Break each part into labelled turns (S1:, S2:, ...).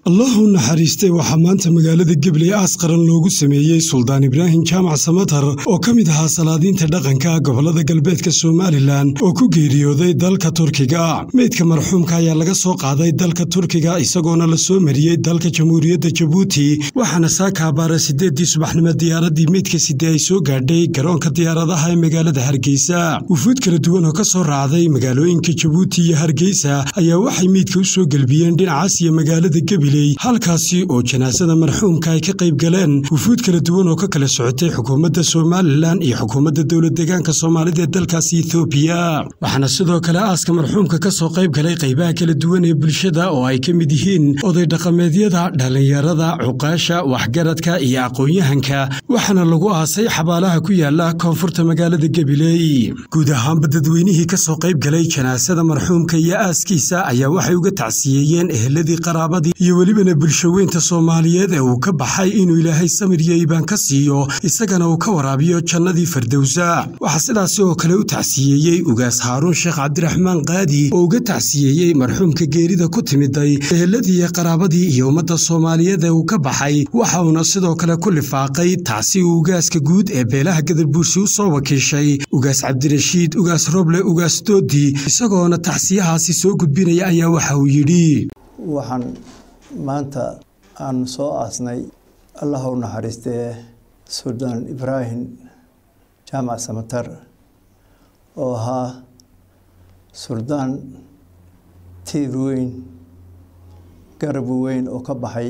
S1: allahu naxariistay waxaa maanta magaalada gebley aas qaran loogu sameeyey suldaan ibraahim jaamac samatar oo ka mid ahaa salaadiinta dhaqanka gobolada galbeedka somalilan oo ku geeriyooday dalka turkiga meydka marxuumka ayaa laga soo qaaday dalka turkiga isagoona la soo mariyey dalka jamhuuriyadda jabuuti waxaana saakaabaara sideeddii subaxnimo diyaaradii meydka side ay soo gaadhay garoonka diyaaradaha ee magaalada hargeysa wufuud kala duwan oo ka soo raacday magaalooyinka jabuuti iyo hargeysa ayaa waxay meydka u soo gelbiyeen dhinacaas iyo magaalada gebiley halkaasi oo janaasada marxuumka ay ka qayb galeen wufuud kala duwan oo ka kala socotay xukuumadda somalilan iyo xukuumadda dowlad deegaanka soomaalida ee dalkaasi ethoobiya waxaana sidoo kale aaska marxuumka ka soo qayb galay qaybaha kala duwan ee bulshada oo ay ka mid yihiin oday dhaqameedyada dhallinyarada cuqaasha waxgaradka iyo aqoon-yahanka waxaana lagu aasay xabaalaha ku yaala koonfurta magaalada gebiley guud ahaanba dadweynihii ka soo qayb galay janaasada marxuumka iyo aaskiisa ayaa waxay uga tacsiyeeyeen eheladii qaraabadii iyo welibana bulshaweynta soomaaliyeed ee uu ka baxay inuu ilaahay samir iyo iibaan ka siiyo isagana uu ka waraabiyo jannadii fardowsa waxaa sidaasi oo kale u tacsiyeeyey ugaas haaruun sheekh cabdiraxmaan qaadi oo uga tacsiyeeyey marxuumka geerida ku timiday eheladii iyo qaraabadii iyo ummadda soomaaliyeed ee uu ka baxay waxa uuna sidoo kale ku lifaaqay tacsi uu ugaaska guud ee beelaha gadarbuursi u soo wakiishay ugaas cabdirashiid ugaas roble ugaas doodi isagoona tacsiyahaasi soo gudbinaya ayaa waxa uu yidhi
S2: waxaan maanta aan soo aasnay allah u naxariistee suldaan ibraahim jaamac samatar oo ahaa suldaan tiir weyn garab weyn oo ka baxay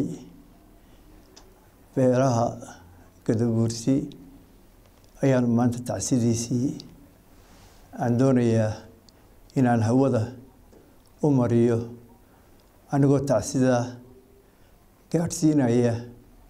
S2: beelaha gadabuursi ayaanu maanta tacsidiisii aan doonayaa inaan hawada u mariyo anigoo tacsida gaadhsiinaya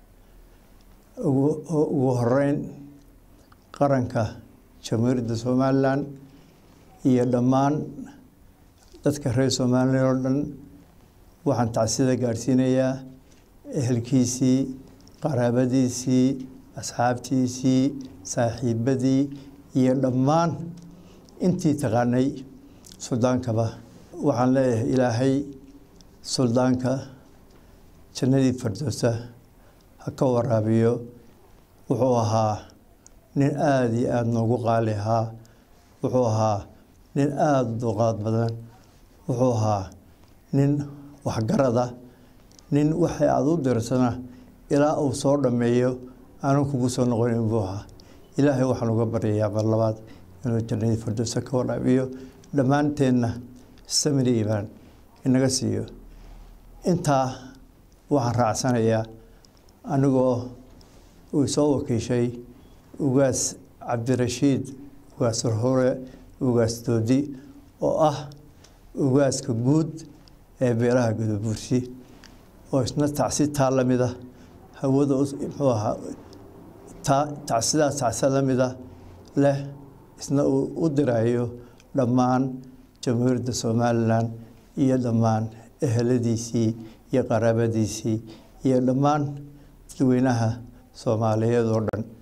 S2: ugu horeyn qaranka jamhuuriyadda somalilan iyo dhammaan dadka reer somalilan oo dhan waxaan tacsida gaadhsiinayaa ehelkiisii qaraabadiisii asxaabtiisii saaxiibadii iyo dhammaan intii taqaanay suldaankaba waxaan leeyahay ilaahay suldaanka jannadii fardowsa ha ka waraabiyo wuxuu ahaa nin aada iyo aada noogu qaali ahaa wuxuu ahaa nin aada duqaad badan wuxuu ahaa nin waxgarada nin waxay aada u dirsana ilaa uu soo dhammeeyo aanu kugu soo noqonin buu ahaa ilaahay waxaan uga baryayaa mar labaad inuu jannadii fardowsa ka waraabiyo dhammaanteenna samiri imaan inaga siiyo intaa waxaan raacsanayaa anigoo uu soo wakiishay ugaas cabdirashiid ugaas hore ugaas doodi oo ah ugaaska guud ee beelaha gadabuursi oo isna tacsi taa la mida hawada muxuu ahaa taa tacsidaas tacsi la mida leh isna uu u dirayo dhammaan jamhuuriyadda somalilan iyo dhammaan eheladiisii iyo qaraabadiisii iyo dhammaan dadweynaha soomaaliyeed oo dhan